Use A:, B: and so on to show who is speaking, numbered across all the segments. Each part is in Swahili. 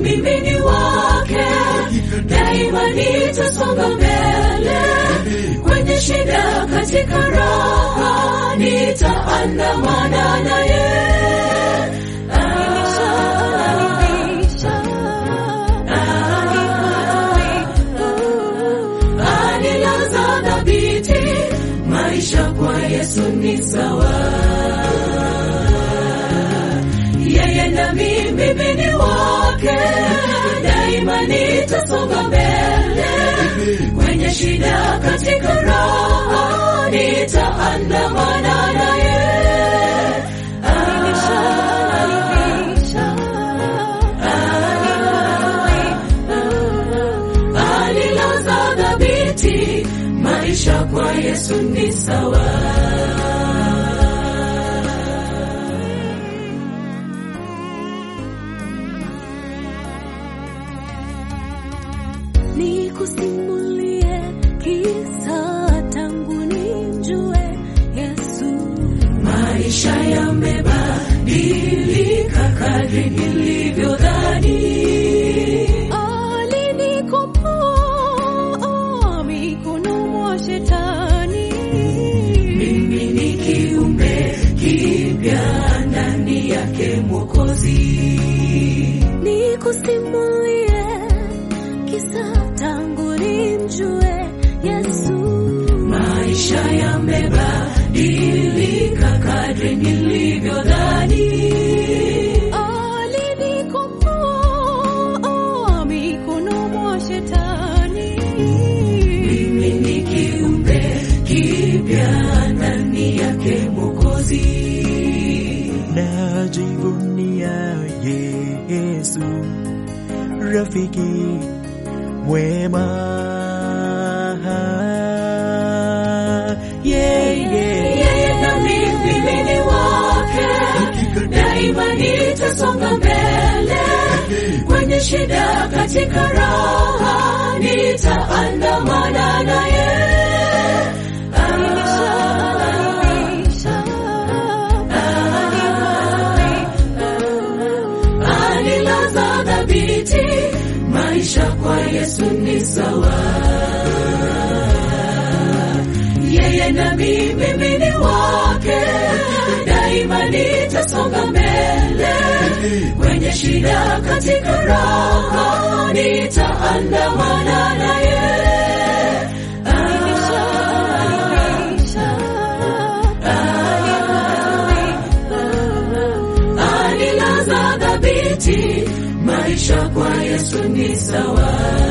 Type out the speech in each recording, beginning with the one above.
A: mimi ni wake, daima nitasonga mbele kwenye shida, katika raha nitaandamana naye. Anilaza dhabiti, maisha kwa Yesu ni sawa. Yeye na mimi mimi ni wake, daima nitasonga mbele kwenye shida, katika raha nitaandamana naye. Alilaza dhabiti, maisha kwa Yesu ni sawa.
B: Nikusimulie kisa tangu nimjue Yesu.
A: Maisha yamebadilika kadri nilivyodhani.
B: Alinikomboa mikononi mwa shetani.
A: Mimi ni kiumbe kipya ndani yake Mwokozi.
B: Nikusimulie kisa tangu nimjue Yesu.
A: Maisha yamebadilika kadri nilivyodhani.
B: Alinikomboa mikononi mwa shetani.
A: Mimi ni kiumbe kipya ndani yake Mwokozi.
C: najivunia Yesu, rafiki mwema. Yeye
A: Yeye na mimi mimi ni wake, daima nitasonga mbele kwenye shida, katika raha nitaandamana naye. Anilaza dhabiti, maisha kwa Yesu ni sawa. Yeye na mimi mimi ni wake, daima nitasonga mbele kwenye shida, katika raha nitaandamana naye. Anilaza dhabiti, maisha kwa Yesu ni sawa.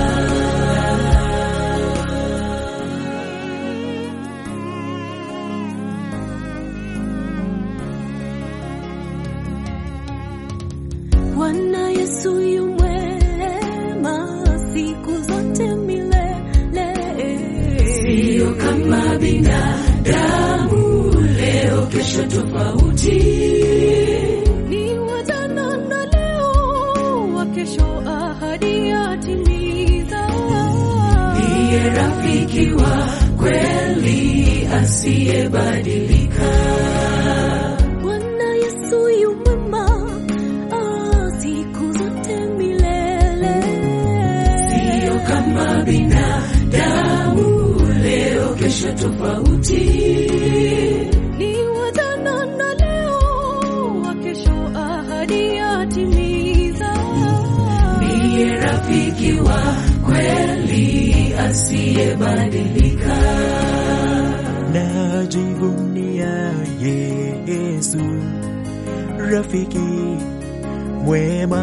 B: Bwana Yesu yu mwema siku zote milele.
A: Sio kama binadamu, leo kesho tofauti.
B: Ni wa jana na leo, wa kesho ahadi yatimiza.
A: Ndiye rafiki wa kweli asiyebadilika.
B: Bwana Yesu yu mwema ah, siku zote milele.
A: Sio kama binadamu, leo kesho tofauti.
B: Ni wa jana na leo, wa kesho ahadi yatimiza.
A: Ndiye rafiki wa kweli asiyebadilika.
C: najivunia Yesu, rafiki mwema.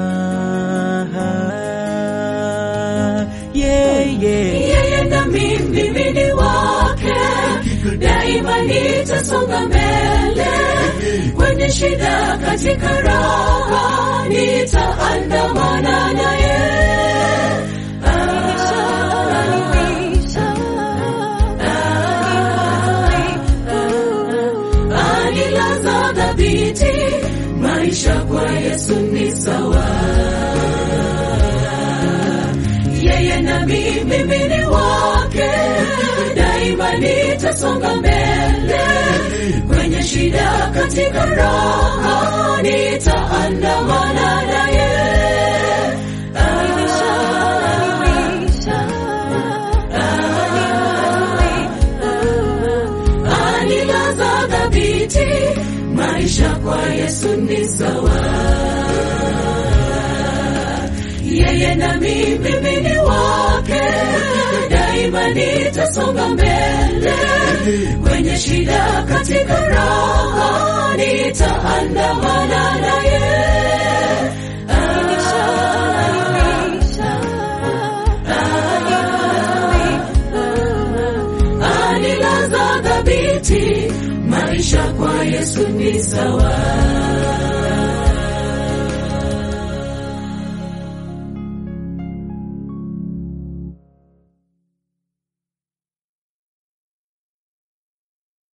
C: Yeye
A: Yeye na mimi mimi ni wake, daima nitasonga mbele kwenye shida, katika raha nitaandamana naye. Anilaza dhabiti, maisha kwa Yesu ni sawa. Yeye na mimi mimi ni wake, daima nitasonga mbele kwenye shida, katika raha nitaandamana naye. maisha kwa Yesu ni sawa. Yeye nami mimi ni wake, daima nitasonga mbele kwenye shida, katika raha nitaandamana naye. Anilaza dhabiti, maisha kwa Yesu ni sawa.